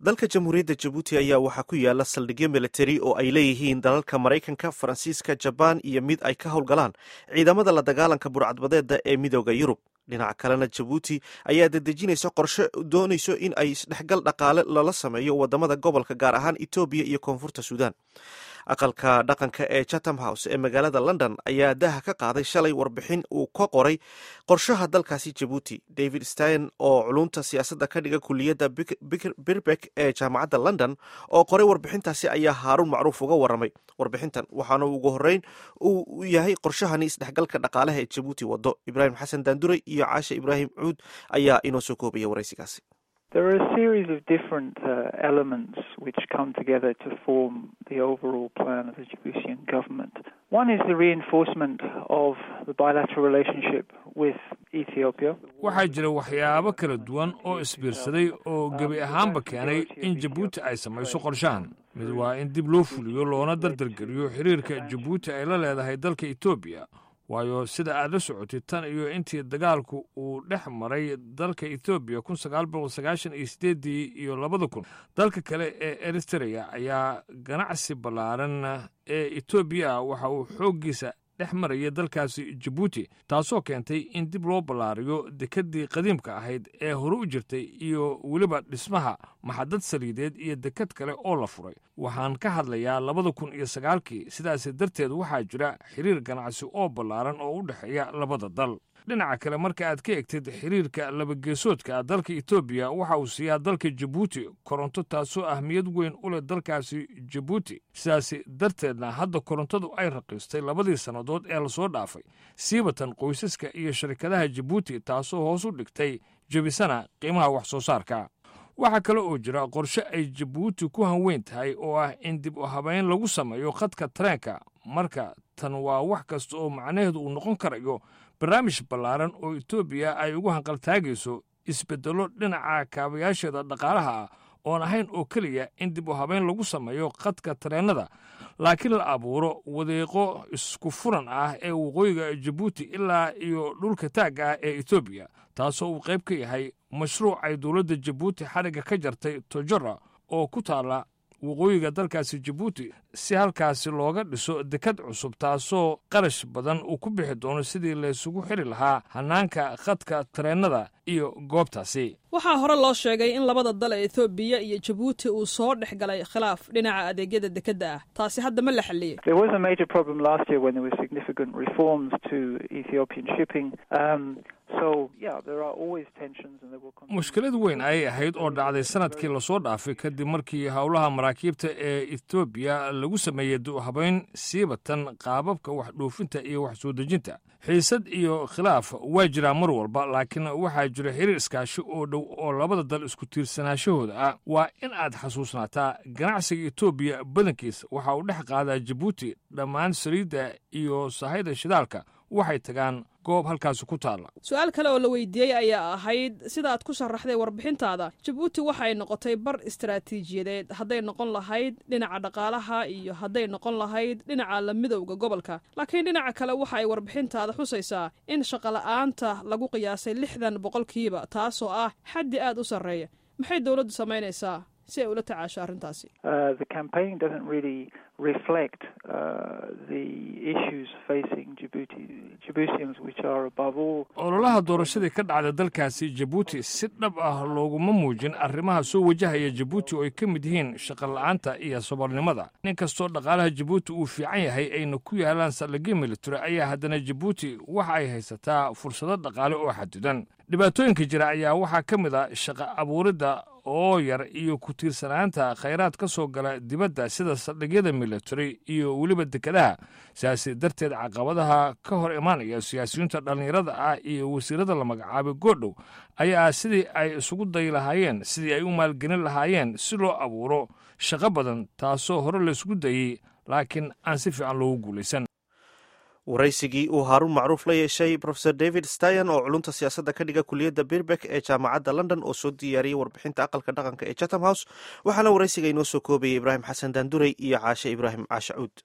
dalka jamhuuriyadda jabuuti ayaa waxaa ku yaala saldhigyo militari oo ay leeyihiin dalalka maraykanka faransiiska jabaan iyo mid ay ka howlgalaan ciidamada la dagaalanka burcadbadeeda ee midooda yurub dhinaca kalena jabuuti ayaa dedejinaysa qorshe doonayso in ay isdhexgal dhaqaale lala sameeyo wadamada gobolka gaar ahaan etoobiya iyo koonfurta suudaan aqalka dhaqanka ee chatham house ee magaalada london ayaa daha ka qaaday shalay warbixin uu ka qoray qorshaha dalkaasi jabuuti david stein oo culunta siyaasadda ka dhiga kuliyadda birbek ee jaamacadda london oo qoray warbixintaasi ayaa haaruun macruuf uga waramay warbixintan waxaana ugu horeyn uu yahay qorshahani isdhexgalka dhaqaalaha ee jabuuti wado ibraahim xasan daanduray iyo caashe ibraahim cuud ayaa inoo soo koobaya waraysigaasi There are a series of different uh, elements which come together to form the overall plan of the Djiboutian government. One is the reinforcement of the bilateral relationship with Ethiopia. waxaa jira waxyaabo kala duwan oo isbiirsaday oo gebi ahaanba keenay in jabuuti ay samayso qorshahan mid waa in dib loo fuliyo loona dardargeliyo xiriirka jabuuti ay la leedahay dalka etoobiya waayo sida aad la socotid tan iyo intii dagaalku uu dhex maray dalka etoobiya kun sagaal boqol sagaashan iyo sideedii iyo labada kun dalka kale ee eritrea ayaa ganacsi ballaaran ee etoobiya waxa uu xooggiisa dhex maraya dalkaasi jabuuti taasoo keentay in dib loo ballaariyo dekeddii qadiimka ahayd ee hore u jirtay iyo weliba dhismaha maxadad saliideed iyo deked kale oo la furay waxaan ka hadlayaa labada kun iyo sagaalkii sidaasi darteed waxaa jira xiriir ganacsi oo ballaaran oo u dhexeeya labada dal dhinaca kale marka aad ka egtid xiriirka labageesoodka dalka etoobiya waxa uu siiyaa dalka jabuuti koronto taasoo ahmiyad weyn u leh dalkaasi jabuuti sidaasi darteedna hadda korontadu ay raqiistay labadii sannadood ee lasoo dhaafay siibatan qoysaska iyo sharikadaha jabuuti taasoo hoos u dhigtay jebisana qiimaha wax soo saarka waxaa kale oo jira qorshe ay jabuuti ku hanweyn tahay oo ah in dib u habeyn lagu sameeyo khadka tareenka marka tan waa wax kasta oo macnaheedu uu noqon karayo barnaamij ballaaran oo etoobiya ay ugu hanqaltaagayso isbeddello dhinaca kaabayaasheeda dhaqaalaha ah oon ahayn oo keliya in dib u habeyn lagu sameeyo khadka tareennada laakiin la abuuro wadeeqo isku furan ah ee waqooyiga jabuuti ilaa iyo dhulka taagga ah ee etoobiya taasoo uu qayb ka yahay mashruuc ay dowladda jabuuti xadhigga ka jartay tojora oo ku taalla waqooyiga dalkaasi jabuuti si halkaasi looga dhiso dekad cusub taasoo qarash badan uu ku bixi doono sidii laysugu xiri lahaa hannaanka khadka tareennada iyo goobtaasi waxaa hore loo sheegay in labada dal ee ethoobiya iyo jabuuti uu soo dhex galay khilaaf dhinaca adeegyada dekedda ah taasi hadda ma la xalliyey There was a major problem last year when there were significant reforms to Ethiopian shipping. Um, so, yeah, there are always tensions and there will continue. mushkilad weyn ayay ahayd oo dhacday sanadkii lasoo dhaafay kadib markii howlaha maraakiibta ee etoobiya lagu sameeyey duhabayn siibatan qaababka wax dhoofinta iyo wax soo dejinta xiisad iyo khilaaf waa jiraa mar walba laakiin waxaa jira xiriir iskaashi oo dhow oo labada dal isku tiirsanaashahooda ah waa in aad xasuusnaataa ganacsiga etoobiya badankiis waxa uu dhex qaadaa jabuuti dhammaan saliidda iyo sahayda shidaalka waxay tagaan goob halkaasi ku taalla su-aal kale oo la weydiiyey ayaa ahayd sida aad ku sharaxday warbixintaada jabuuti waxay noqotay bar istaraatiijiyadeed hadday noqon lahayd dhinaca dhaqaalaha iyo hadday noqon lahayd dhinaca la midowda gobolka laakiin dhinaca kale waxa ay warbixintaada xusaysaa in shaqola'aanta lagu qiyaasay lixdan boqolkiiba taasoo ah xaddi aad u sarreeya maxay dowladdu samaynaysaa si ay ula tacaasho arrintaasi Uh, the campaign doesn't really reflect uh, the issues facing Djibouti, Djiboutians, which are above all ololaha doorashadii ka dhacda dalkaasi jabuuti si dhab ah looguma muujin arrimaha soo wajahaya jabuuti oo ay ka mid yihiin shaqola'aanta iyo saboolnimada nin kastoo dhaqaalaha jabuuti uu fiican yahay ayna ku yaalaan saldhigyo military ayaa haddana jabuuti waxa ay haysataa fursado dhaqaale oo xadidan dhibaatooyinka jira ayaa waxaa ka mid a shaqo abuuridda oo yar iyo ku tiirsanaanta khayraad ka soo gala dibadda sida saldhigyada military iyo weliba dekedaha sidaasi darteed caqabadaha ka hor imaanaya siyaasiyiinta dhallinyarada ah iyo wasiirada la magacaabay goodhow ayaa sidii ay isugu dayi lahaayeen sidii ay u maalgelin lahaayeen si loo abuuro shaqo badan taasoo hore laysgu dayey laakiin aan si fiican loogu guulaysan waraysigii uu haaruun macruuf la yeeshay rofeor david steyan oo culunta siyaasadda ka dhiga kuliyadda birbek ee jaamacadda london oo soo diyaariyey warbixinta aqalka dhaqanka ee chatham house waxaana waraysiga inoo soo koobayay ibraahim xasan daanduray iyo caashe ibraahim caashe cuud